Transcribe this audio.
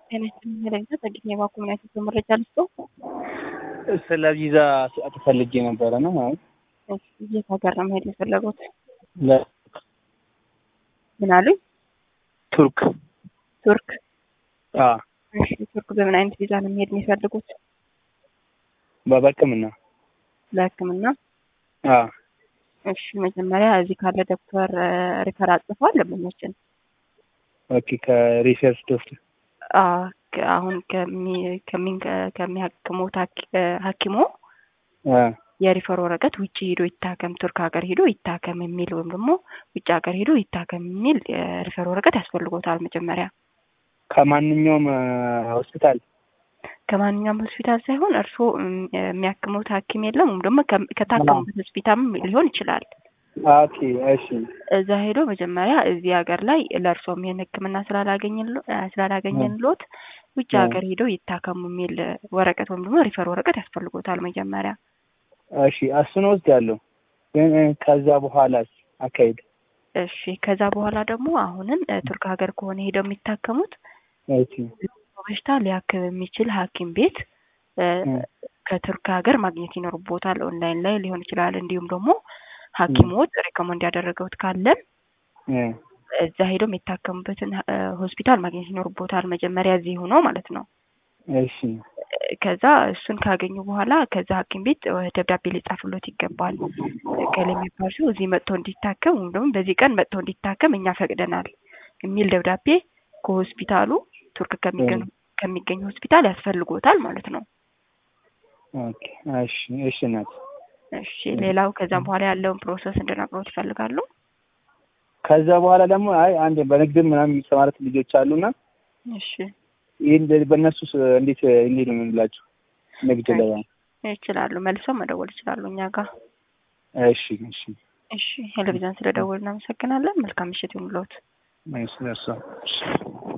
ጤና ይስጥልኝ ለቪዛ ጸግኝ የባኩ ምን አይነት መረጃ ልስጠው? ስለ ቪዛ ፈልጌ ነበረ ነው ማለት እሺ፣ የት ሀገር ነው መሄድ የፈለጉት? ለ- ምን አሉኝ? ቱርክ ቱርክ። አ እሺ፣ ቱርክ በምን አይነት ቪዛ ነው መሄድ የሚፈልጉት? በበቅምና ለሕክምና? አ እሺ፣ መጀመሪያ እዚህ ካለ ዶክተር ሪፈር አጽፏል ለምኞችን ኦኬ ከሪሰርች ዶክተር አሁን ከሚ- ከሚ- ከሚያክሙት ሐኪ- ሐኪሞ አ የሪፈር ወረቀት ውጭ ሄዶ ይታከም ቱርክ ሀገር ሄዶ ይታከም የሚል ወይም ደግሞ ውጭ ሀገር ሄዶ ይታከም የሚል የሪፈር ወረቀት ያስፈልጎታል። መጀመሪያ ከማንኛውም አ፣ ሆስፒታል ከማንኛውም ሆስፒታል ሳይሆን እርስዎ እም፣ የሚያክሙት ሐኪም የለም ወይም ደግሞ ከ- ከታከሙበት ሆስፒታልም ሊሆን ይችላል። ኦኬ እሺ እዛ ሄዶ መጀመሪያ እዚህ ሀገር ላይ ለእርሶም ይህን ሕክምና ስላላገኘንሎ- እ፣ ስላላገኘንሎት ውጭ እ። ሀገር ሄዶ ይታከሙ የሚል ወረቀት ወይም ደግሞ ሪፈር ወረቀት ያስፈልጎታል መጀመሪያ እሺ እሱን ወስዳለሁ ግን እ፣ ከዛ በኋላ አካሄድ እሺ ከዛ በኋላ ደግሞ አሁንም እ፣ ቱርክ ሀገር ከሆነ ሄደው የሚታከሙት እሺ በሽታ ሊያክም የሚችል ሐኪም ቤት እ፣ እ፣ ከቱርክ ሀገር ማግኘት ይኖርቦታል። ኦንላይን ላይ ሊሆን ይችላል። እንዲሁም ደግሞ ሐኪሞት ሪኮመንድ ያደረገውት ካለም እ፣ እዛ ሄደው የሚታከሙበትን እ፣ ሆስፒታል ማግኘት ይኖርቦታል። መጀመሪያ እዚህ ሆነው ማለት ነው። እሺ ከዛ እሱን ካገኙ በኋላ ከዛ ሐኪም ቤት እ፣ ደብዳቤ ሊጻፍሎት ይገባል። ከሌ የሚባል ሰው እዚህ መጥቶ እንዲታከም ወይም ደግሞ በዚህ ቀን መጥቶ እንዲታከም እኛ ፈቅደናል የሚል ደብዳቤ ከሆስፒታሉ ቱርክ ከሚገኙ ከሚገኝ ሆስፒታል ያስፈልጎታል ማለት ነው። ኦኬ እሺ እሺ ናት እሺ ሌላው ከዛም በኋላ ያለውን ፕሮሰስ እንድነግሮት ይፈልጋሉ? ከዛ በኋላ ደግሞ አይ አንድ በንግድም ምናምን የሚሰማረት ልጆች አሉና እሺ ይህን በእነሱ እንዴት እንዴት ነው የምንላቸው ንግድ ላይ ይችላሉ፣ መልሰው መደወል ይችላሉ እኛ ጋር። እሺ እሺ እሺ ቴሌቪዥን ስለደወል እናመሰግናለን። መልካም ምሽት ይሁንልዎት። እሺ እሺ